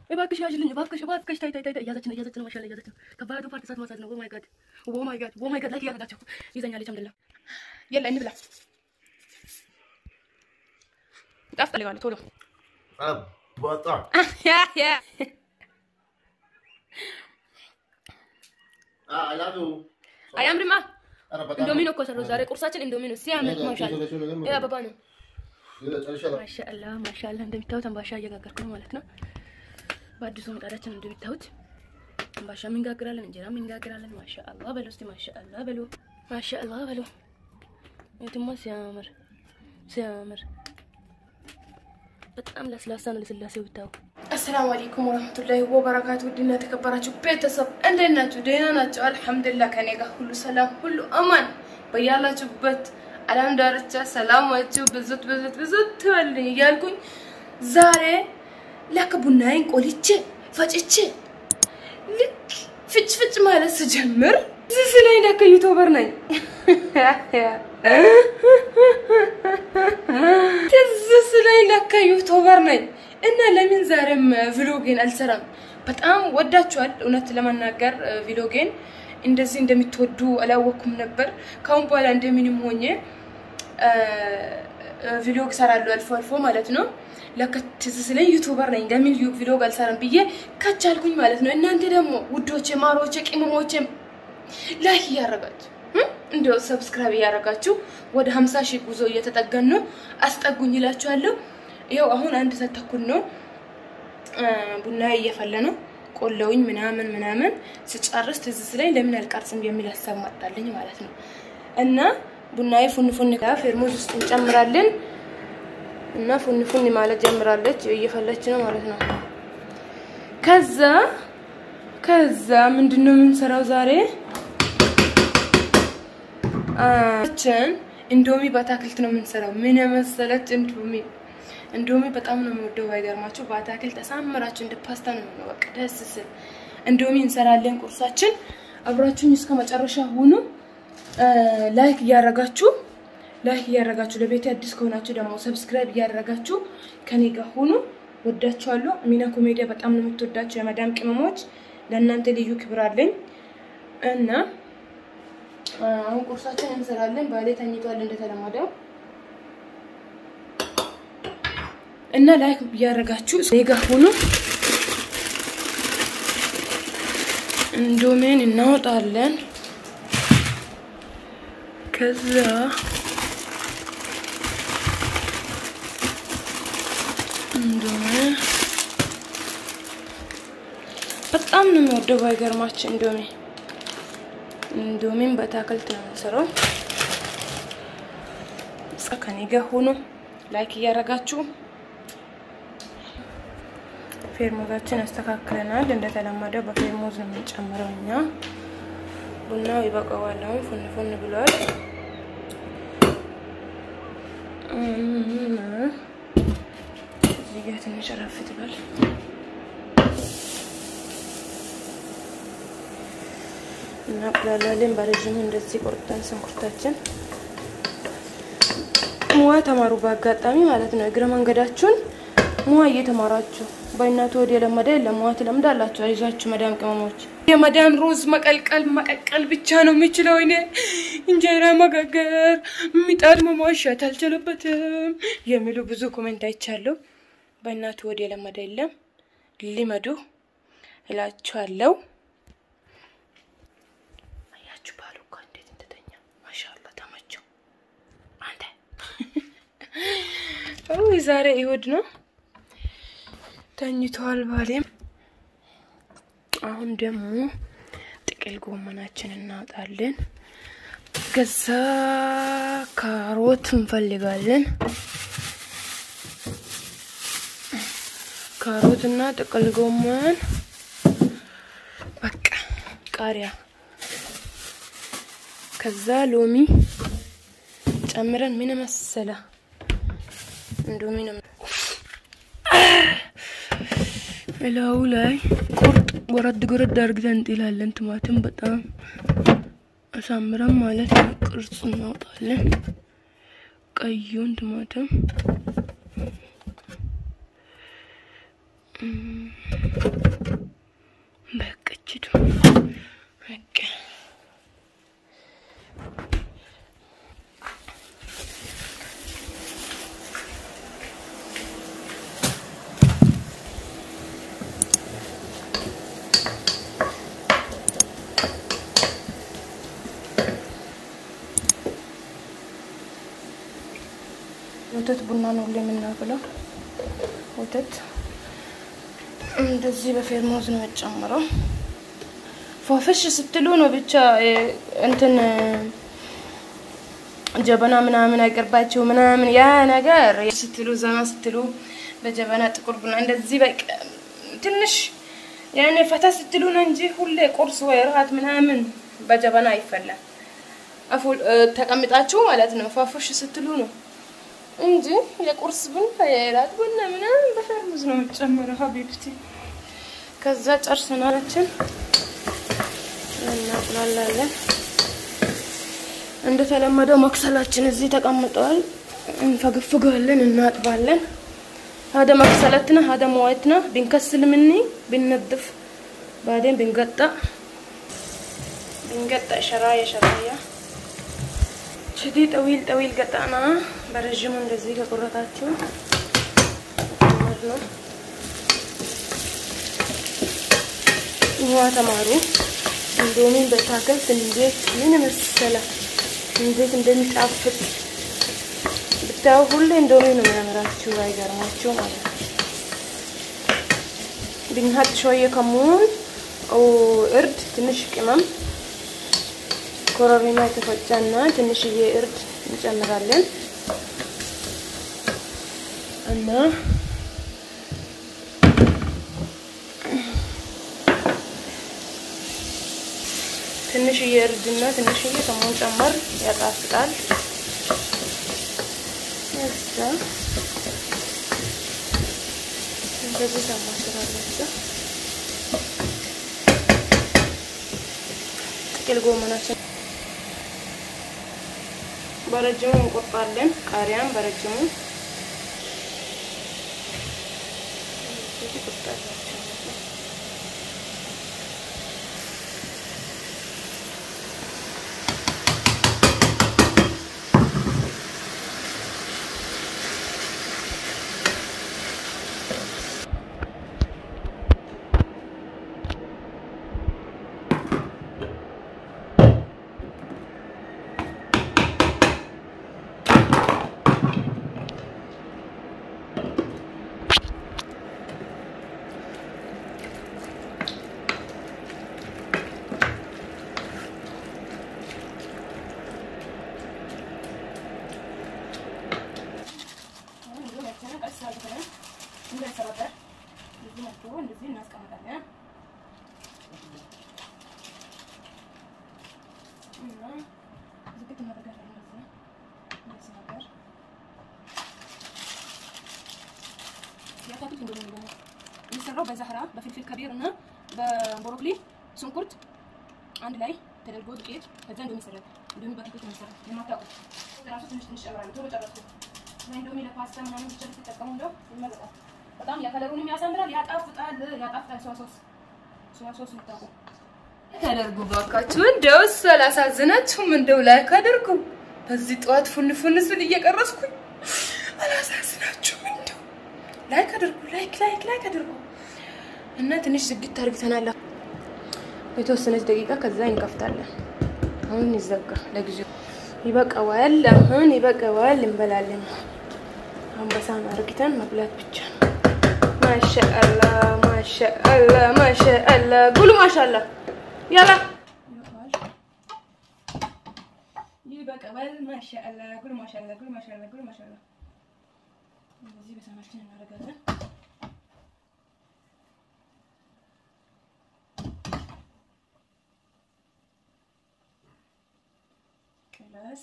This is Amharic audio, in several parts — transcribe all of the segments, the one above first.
እባክሽ ያዥልኝ እባክሽ እባክሽ ታይ ታይ ታይ እያዘች ነው እያዘች ነው ማሻአላ እያዘች ነው ከባዱ ፓርት እሳት ማሳት ነው ኦ ማይ ጋድ ኦ ማይ ጋድ ኦ ማይ ጋድ ላይ እያደረጋቸው ይዘኛለች አምደላ የለ እንብላ ጣፍጠልጋለ ቶሎ በጣም አላቱ አያምርማ ኧረ በጣም እንዶሚ ነው እኮ ሰራው ዛሬ ቁርሳችን እንዶሚ ነው ሲያምር ማሻአላ ይሄ አበባ ነው ጨርሻለሁ። ማሻአላ ማሻአላ እንደሚታዩት አምባሻ እየጋገርኩ ነው ማለት ነው በአዲሱ ምጣዳችን እንደሚታዩት አምባሻም እንጋግራለን እንጀራም እንጋግራለን ማሻአላ በሉ እስቲ ማሻአላ በሉ ማሻአላ በሉ የትማ ሲያምር ሲያምር በጣም ለስላሳ ነው ለስላሴው ብታዩ አሰላሙ አለይኩም ወራህመቱላሂ ወበረካቱ ውድና የተከበራችሁ ቤተሰብ እንዴት ናችሁ ደህና ናቸው አልሐምዱሊላህ ከኔ ጋር ሁሉ ሰላም ሁሉ አማን በያላችሁበት አለም ዳርቻ ሰላማችሁ ብዝት ብዝት ብዝት ትበልኝ እያልኩኝ ዛሬ ለክ ቡናዬን ቆልቼ ፈጭቼ ልክ ፍጭ ፍጭ ማለት ስጀምር እዚህ ስለኝ ለክ ዩቱበር ነኝ ትዝ ስለኝ ለካ ዩቱበር ነኝ እና ለምን ዛሬም ቪሎጌን አልሰራም? በጣም ወዳችኋል። እውነት ለመናገር ቪሎጌን እንደዚህ እንደምትወዱ አላወኩም ነበር። ካሁን በኋላ እንደምንም ሆኜ ቪሎግ ሰራለሁ አልፎ አልፎ ማለት ነው። ለካ ትዝ ስለኝ ዩቱበር ነኝ ለምን ቪሎግ አልሰራም ብዬ ከቻልኩኝ ማለት ነው። እናንተ ደግሞ ውዶቼ፣ ማሮቼ፣ ቅመሞቼ ላይክ እያረጋችሁ እንዲያው ሰብስክራይብ እያደረጋችሁ ወደ 50 ሺህ ጉዞ እየተጠገን ነው። አስጠጉኝ ይላችኋለሁ። ይኸው አሁን አንድ ሰዓት ተኩል ነው። ቡና እየፈለ ነው። ቆለውኝ ምናምን ምናምን ስጨርስ ትዝ ስለኝ ለምን አልቀርጽም የሚል ሀሳብ መጣልኝ ማለት ነው። እና ቡናዬ ፉን ፉን ፌርሙዝ ውስጥ እንጨምራለን እና ፉን ፉን ማለት ጀምራለች። እየፈለች ነው ማለት ነው። ከዛ ከዛ ምንድን ነው የምንሰራው ዛሬ ችን እንዶሚ በአታክልት ነው የምንሰራው። ምን የመሰለች እንዶሚ እንዶሚ በጣም ነው የምወደው። ባይገርማችሁ በአታክልት አሳምራችሁ እንደ ፓስታ ነው የሚሆነው። በቃ ደስ ስል እንዶሚ እንሰራለን። ቁርሳችን አብራችሁኝ እስከ መጨረሻ ሁኑ። ላይክ እያደረጋችሁ ላይክ እያደረጋችሁ ለቤት አዲስ ከሆናችሁ ደግሞ ሰብስክራይብ እያደረጋችሁ ከኔ ጋር ሁኑ። ወዳችኋለሁ። ሚና ኮሜዲያ በጣም ነው የምትወዳቸው የመዳም ቅመሞች፣ ለእናንተ ልዩ ክብር አለኝ እና አሁን ቁርሳችን እንሰራለን። ባሌ ተኝቷል እንደተለመደው እና ላይክ እያደረጋችሁ እኔ ጋር ሁኑ። እንዶሜን እናወጣለን። ከዛ እንዶሜ በጣም ነው የሚወደው ባይገርማችሁ እንዶሜ እንዶሚን በአታክልት ነው የምንሰራው። እስከ ከኔ ጋር ሆኖ ላይክ እያደረጋችሁ ፌርሙዛችን አስተካክለናል። እንደተለመደው በፌርሙዝ ነው የምንጨምረው እኛ። ቡናው ይበቃዋል። አሁን ፉን ፉን ብሏል። እዚህ ጋር ትንሽ ረፍ ትበል። እናቁላላለን በረዥሙ እንደዚህ ቆርጠን ሽንኩርታችን ሙያ ተማሩ። በአጋጣሚ ማለት ነው እግረ መንገዳችሁን ሙያ እየተማራችሁ በእናቱ ወደ የለመደ የለም ሙያ ትለምዳላችሁ። አይዟችሁ መዳም ቅመሞች። የመዳም ሩዝ መቀልቀል መቀቀል ብቻ ነው የሚችለው። እኔ እንጀራ መጋገር ምጣድ መሟሸት አልችልበትም የሚሉ ብዙ ኮሜንት አይቻለሁ። በእናቱ ወደ የለመደ የለም ሊመዱ እላችኋለሁ። አያችሁ ባሉ እኮ እንዴት እንደተኛ ማሻአላ ተመቸው። አንተ ውይ ዛሬ እሑድ ነው ተኝተዋል ባሌም። አሁን ደግሞ ጥቅል ጎመናችን እናወጣለን። ገዛ ካሮት እንፈልጋለን። ካሮት እና ጥቅል ጎመን በቃ ቃሪያ ከዛ ሎሚ ጨምረን ምን መሰለ እንዶሚ ነው እላዩ ላይ ቁርጥ ወረድ ጎረድ አድርገን እንጥላለን። ቲማቲም በጣም አሳምረን ማለት ነው። ቅርጽ እናውጣለን። ቀዩን ቲማቲም በቃ እችዱ በቃ ወተት ቡና ነው ሁሌ የምናፍለው። ወተት እንደዚህ በፌርሙዝ ነው የጨምረው። ፏፍሽ ስትሉ ነው ብቻ እ፣ እንትን እ፣ ጀበና ምናምን አይቀርባቸው ምናምን ያ ነገር ስትሉ ዘና ስትሉ በጀበና ጥቁር ቡና እንደዚህ በቃ ትንሽ ያኔ ፈታ ስትሉ ነው እንጂ ሁሌ ቁርስ ወይ ራት ምናምን በጀበና አይፈላም። አፉ እ፣ ተቀምጣችሁ ማለት ነው ፏፍሽ ስትሉ ነው እንጂ የቁርስ ቡና የራት ቡና ምናምን በፈርሙዝ ነው የምጨምረው ሀቢብቲ። ከዛ ጨርሰናላችን እናቁላላለን። እንደተለመደው መክሰላችን እዚህ ተቀምጠዋል። እንፈግፍገዋለን፣ እናጥባለን። هذا مكسلتنا هذا مويتنا بنكسل مني بننظف بعدين بنقطع بنقطع شرايح شرايح شدي طويل طويل قطعنا برجمه እንደዚህ ከቁረጣችሁ ነው ውሃ ተማሩ። እንዶሚን በታከልት እንዴት ምን መሰለ እንዴት እንደሚጣፍጥ ብታዩ ሁሌ እንዶሚ ነው የሚያምራችሁ፣ አይገርማችሁ ማለት ነው። ብንሀጥ ሾየ ከሙን እርድ፣ ትንሽ ቅመም፣ ኮረሪማ የተፈጨና ትንሽዬ እርድ እንጨምራለን እና ትንሽዬ እርድና ትንሽዬ ከሙን ጨመር ያጣፍጣል። እዛ እንደዚህ ታማስራላችሁ። ጥቅል ጎመናችን በረጅሙ እንቆርጣለን። ቃሪያም በረጅሙ የሚሰራው በዛህራ በፍልፍል ከቢር እና በቦሮክሊ ሽንኩርት አንድ ላይ ተደርጎ ዱቄት ከዛ እንዶሚ ይሰራል። እንዶሚ በዱቄት ነው የሚሰራው። የማታውቁት ራሱ ትንሽ ትንሽ ጨምራለሁ። ቶሎ ጨረስኩ። እና እንዶሚ ለፓስታ ምናምን ብቻ ልትጠቀሙ እንደው ይመረጣል። በጣም ያከለሩንም ያሳምራል፣ ያጣፍጣል፣ ያጣፍጣል። ሶያ ሶስ ሶያ ሶስ ልታውቁ ተደርጉ ባካችሁ። እንደው እሱ አላሳዝናችሁም? እንደው ላይክ አድርጉ። በዚህ ጠዋት ፉን ፉን ስል እየቀረስኩኝ አላሳዝናችሁም? እንደው ላይክ አድርጉ፣ ላይክ ላይክ ላይክ አድርጉ እና ትንሽ ዝግት አድርግተናል። የተወሰነች ደቂቃ ከዛ እንከፍታለን። አሁን ይዘጋ ለጊዜው ይበቃዋል። አሁን ይበቃዋል፣ እንበላለን። አንበሳን አርግተን መብላት ብቻ ነው። ማሻአላ ማሻአላ ማሻአላ ጉሉ ማሻአላ ያላ ይበቃዋል። ማሻአላ ጉሉ ማሻአላ ጉሉ ማሻአላ ጉሉ ማሻአላ እንደዚህ በሳህናችን እናደርጋለን። ክላስ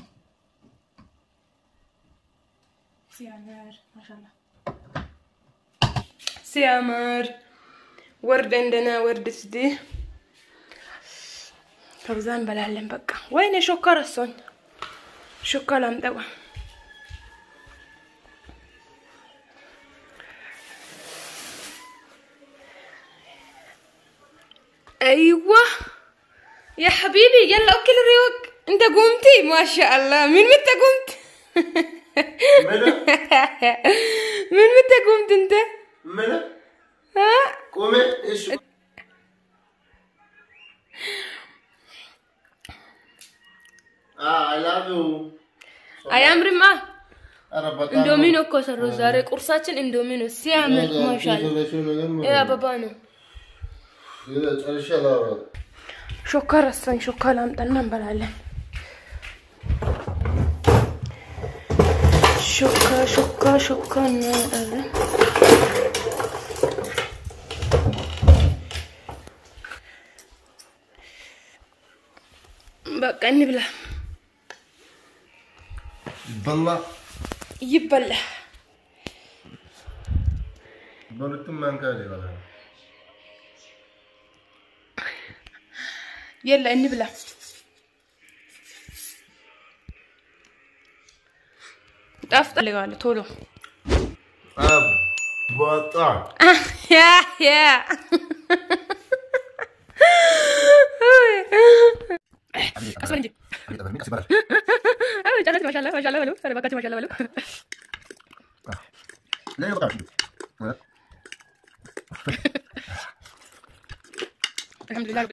ሲያምር ማሻአላ ሲያምር ወርድ እንደና ወርድ ስዲ ከብዛ እንበላለን። በቃ ወይኔ ሾካ ረሶኝ ሾካ ላምጠቋ ايوه يا حبيبي يلا اكل الريوق انت قمتي ما شاء الله من متى قمت منى من متى قمت انت منى ها قومي ايش اه I love you አያምርማ ኧረ በጣም ኢንዶሚኖ እኮ ሰሩ ዛሬ ቁርሳችን ኢንዶሚኖ ሲያምር ማሻአላ ይህ አበባ ነው ጨርሻለሁ ሾካ ረሳኝ ሾካ ላምጣና እንበላለን ሾካ ሾካ ሾካ እናመጣለን በቃ እንብላ በላ ይበላ በሁለቱም ማንኪያ ይበላል የለ እንብላ ጣፍጣ ልጋለ ቶሎ በጣም ያ ያ ቀስ በል እንጂ ጨረስክ ማሻአላ ማሻአላ በሉ ኧረ እባካችሁ ማሻአላ በሉ